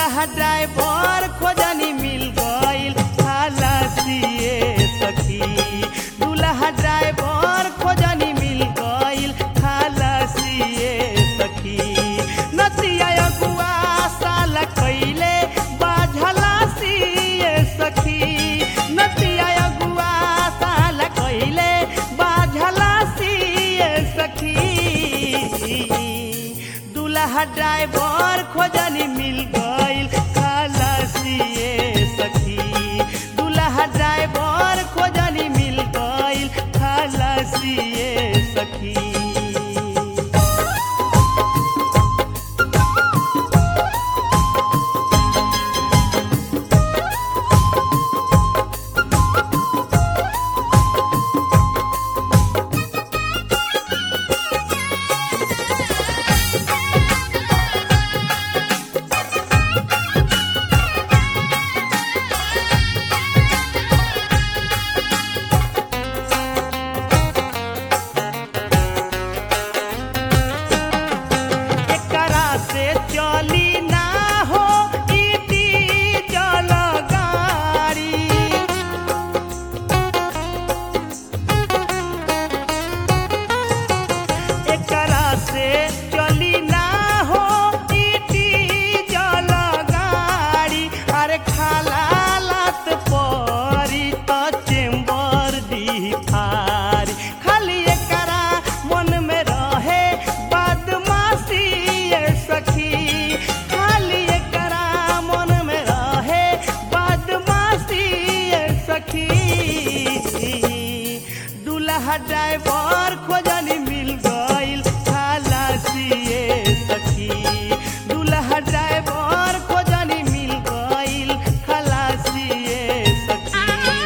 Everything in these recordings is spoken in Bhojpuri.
दूल्हा ड्राइवर खोजनी मिल गईल खलासिए सखी दूल्हा ड्राइवर खोजनी मिल गईल खलासिए सखी नतिया अगुआ साल कैले बाझला सिए सखी नतिया अगुआ साल कैले बाझला सिए सखी दूल्हा ड्राइवर खोजनी मिल गईल खलासिए सखी दूल्हा ड्राइवर खोजनी मिल गईल खलासिए सखी एकरा से चली ना हो इटी जल गाड़ी एकरा से चली ना हो इटी जल गाड़ी अरे खाला लात परी त चेम्बर दी फारी खाली एकरा मन में रहे बदमाशी ये सखी खाली एकरा मन में रहे बदमाशी ये सखी दूल्हा ड्राइवर खोजनी मिल गईल खलासिए सखी दूल्हा ड्राइवर खोजनी मिल गईल खलासिए सखी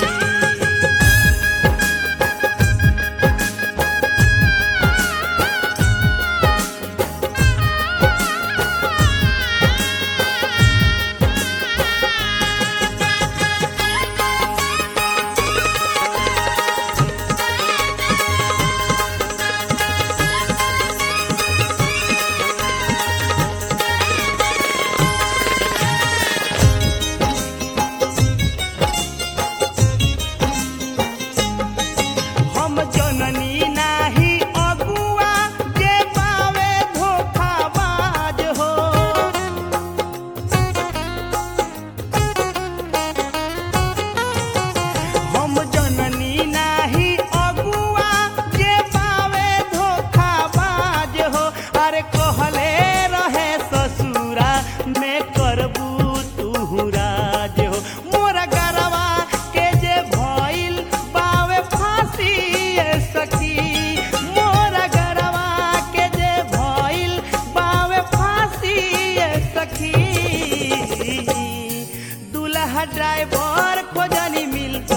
हम जननी नाही अगुआ जे पावे धोखाबाज हो हम जननी नाही अगुआ जे पावे धोखाबाज हो अरे कहले रहे ससुरा में करबू तू राज हो मोरा गरवा के जे भइल बावे फांसी ए सखी मोरा गरवा के जे भइल बावे फांसी ए सखी दूल्हा ड्राइवर खोजनी मिल